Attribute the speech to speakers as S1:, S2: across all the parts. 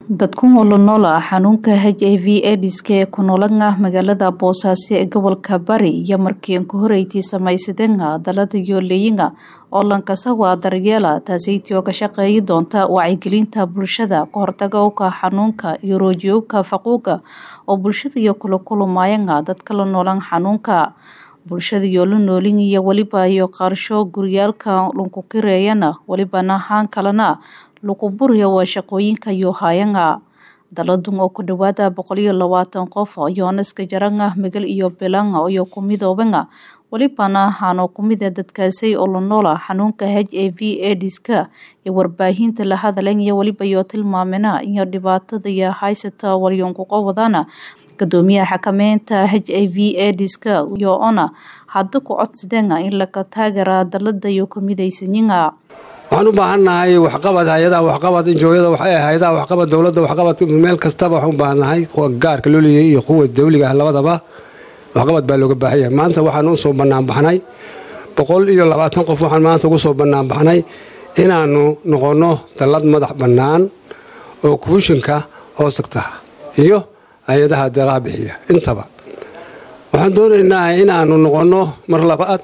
S1: dadku nolonool ah xanuunka h i v ediska ee ku noolan ah magaalada boosaaso ee gobolka bari iyo markii ku horeytii samaysadeenga dalada yooleeyinga oo lankasawa daryeela taasaytii oo ka shaqeeyi doonta wacyigelinta bulshada kahortaga uka xanuunka iyo roojiyowka faquuga oo bulshada iyo kula kulumaayanga dadka la noolan xanuunka bulshada iyo la noolin iyo weliba iyo qaarsho guryaalka lunkukireeyana welibana haan kalena lukuburiya waa shaqooyinka iyo haayanga daladun oo ku dhawaada boqol iyo labaatan qof yoonaska jaranga megal iyo bilanga iyo kumidoobenga welibana haanoo kumida dadkaasay oo la noola xanuunka h i v ediska iyo warbaahinta la hadalan iyo weliba iyo tilmaamena iyo dhibaatada iyo haysata walyonkuqa wadana gadoomiyaha xakameynta h i v ediska iyo ona hadda ku codsadeenga in laga taageera dalada iyo kumidaysanyiga
S2: waxaan u baahannahay waxqabad hay-adaha waxqabad injooyada hay-adaha waxqabad dowladda waxqabad meel kastaba waxaan u baahannahay kuwa gaarka loo leeyay iyo kuwa dawliga ah labadaba waxqabad baa looga baahan yahay maanta waxaan u soo bannaanbaxnay boqol iyo labaatan qof waxaan maanta ugu soo bannaanbaxnay inaannu noqonno dallad madax bannaan oo kuushinka hoos tagta iyo hay-adaha deeqaha bixiya intaba waxaan doonaynaa inaannu noqonno mar labaad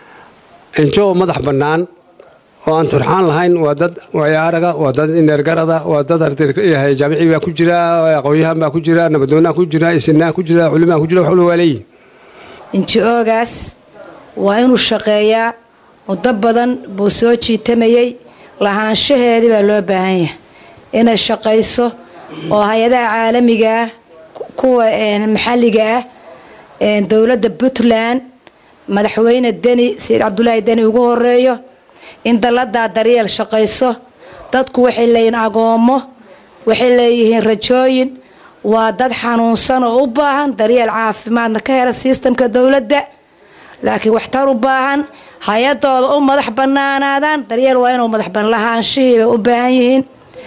S2: injoo madax bannaan oo aan turxaan lahayn waa dad wayaaraga waa dad ineergarada waa dad jaamici baa ku jira aqoonyahan baa ku jira nabadoonaa ku jira isinaa ku jira culimaa ku jira wax walba waa leeyihin
S3: inji-oogaas waa inuu shaqeeyaa muddo badan buu soo jiitamayey lahaanshaheedii baa loo baahan yahay inay shaqayso oo hay-adaha caalamiga ah kuwa maxalliga ah dowladda puntland madaxweyne deni sayid cabdulaahi deni ugu horeeyo in dalladaa daryeel shaqayso dadku waxay leeyihiin agoommo waxay leeyihiin rajooyin waa dad xanuunsan oo u baahan daryeel caafimaadna ka hela sistamka dowladda laakiin waxtar u baahan hay-adooda u madax bannaanaadaan daryeel waa inuu madax ban lahaanshihiibay u baahan yihiin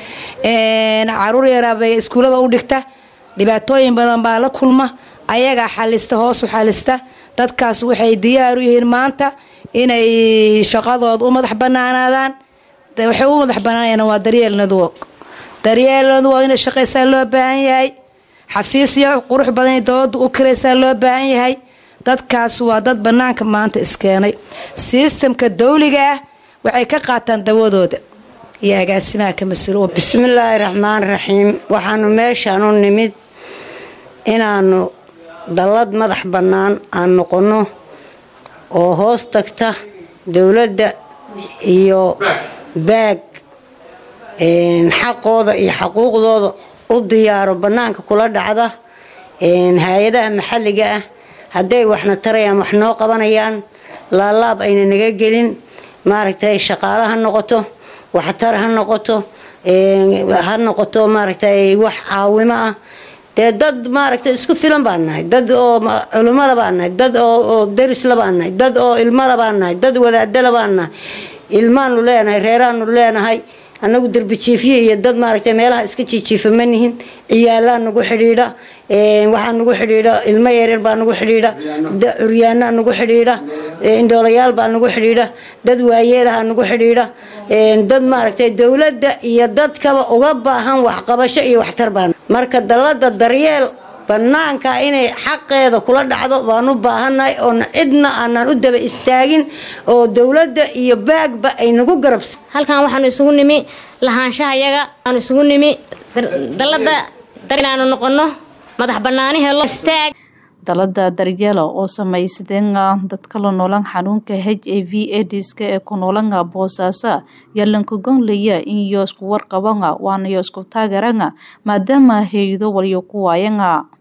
S3: caruur yaraabay iskuullada u dhigta dhibaatooyin badan baa la kulma ayagaa xalista hoosu xalista dadkaas waxay diyaar u yihiin maanta inay shaqadooda u madax banaanaadaan waxay u madax banaanayaan waa daryeel nadwog daryeel nadwog inay shaqaysaa loo baahan yahay xafiisyo qurux badan inay dowladda u kiraysaa loo baahan yahay dadkaas waa dad banaanka maanta iskeenay sistamka dawliga ah waxay ka qaataan dawadooda iyo agaasimaha ka mas-uul
S4: bismillaahi raxmaan raxiim waxaanu meeshaan u nimid inaanu dallad madax bannaan aan noqonno oo hoos tagta dowladda iyo baag xaqooda iyo xaquuqdooda u diyaaro bannaanka kula dhacda hay-adaha maxalliga ah hadday waxna tarayaan wax noo qabanayaan laalaab ayna naga gelin maaragtay shaqaale ha noqoto waxtar ha noqoto ha noqoto maaragtay wax caawimo ah dee dad maaragtay isku filan baan nahay dad oo culimmada baan nahay dad oo darisla baan nahay dad oo ilmada baan nahay dad wadaadala baan nahay ilmaanu leenahay reeraanu leenahay annagu derbijiifye iyo dad maaragtay meelaha iska jiijiifa ma nihin ciyaalaa nagu xidhiidha waxaa nagu xidhiidha ilmo yaryar baa nagu xidhiidha curyaanaa nagu xidhiidha indhoolayaal baa nagu xidhiidha dad waayeelaha nagu xidhiidha dad maaragtay dowladda iyo dadkaba uga baahan waxqabasho iyo waxtar baan marka dallada daryeel bannaanka inay xaqeeda kula dhacdo baan u baahannahay oona cidna aanaan u daba istaagin oo dowladda iyo baagba ay nagu garabsa
S5: halkan waxaanu isugu nimi lahaanshaha yaga aanu isugu nimi dallada inaanu noqono madax bannaani helo istaag
S1: dalada daryeela oo samaysadeenga dadka la noolan xanuunka h i v ediska ee ku noolanga boosaaso yalankagonlaya in iyo isku warqabanga waana iyo isku taageeranga maadaama hay-ado waliyo ku waayanga